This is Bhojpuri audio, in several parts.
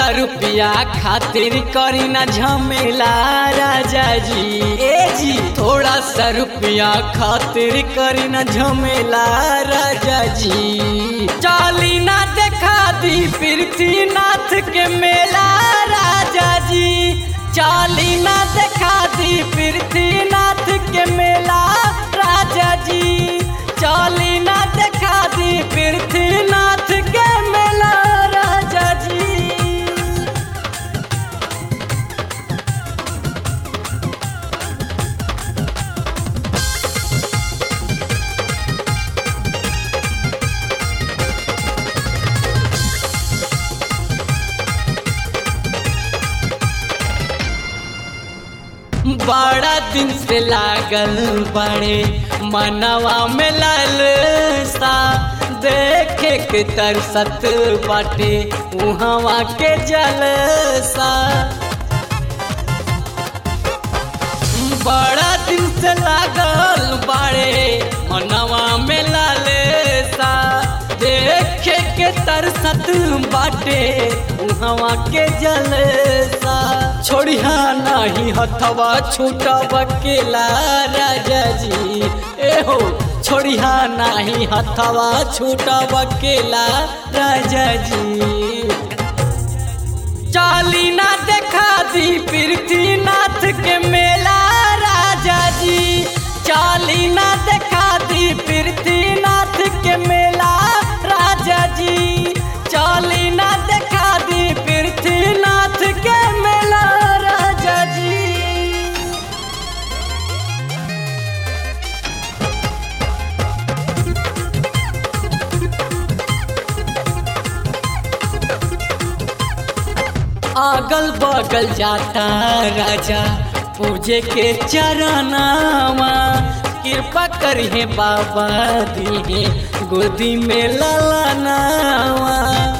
सा रुपया खातिर करी ना झमेला राजा जी ए जी थोड़ा सा रुपया खातिर करी ना झमेला राजा जी चाली ना देखा दी पृथ्वीनाथ के मेला राजा जी चाली ना देखा दी पृथ्वीनाथ के मेला राजा जी चाली ना देखा दी पृथ्वीनाथ के मेला राजा जी बड़ा दिन से लागल बड़े मनवा में लालसा देखे के तरसत बाटे उहवा के जलसा बड़ा दिन से लागल बड़े मनवा में लालसा देखे के तरसत बाटे उहवा के जलसा छोड़िया नहीं हथवा छूटा बकेला राजा जी ए हो छोड़िया नहीं हथवा छूटा बकेला राजा जी चाली ना देखा दी पृथ्वीनाथ के मेला राजा जी चाली ना देखा दी पृथ्वीनाथ के मेला राजा जी चाली ना देखा दी पृथ्वीनाथ के मेला राजा जी अगल बगल जाता राजा पूजे के चरनावा कृपा करिए बाबा दिए गोदी में ललनावा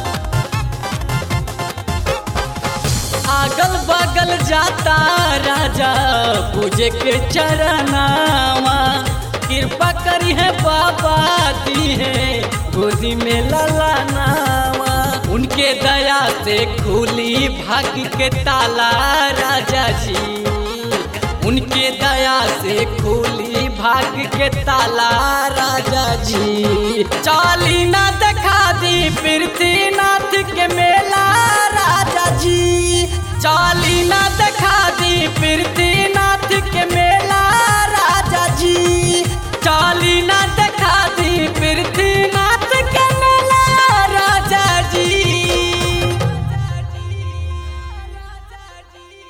अगल बगल जाता राजा पूजे के चरनावा कृपा करिए बाबा दिए गोदी में ललनावा उनके दया से खुली भाग्य के ताला राजा जी उनके दया से खुली भाग्य के ताला राजा जी चाली ना देखा दी पृथ्वीनाथ के मेला राजा जी चाली ना देखा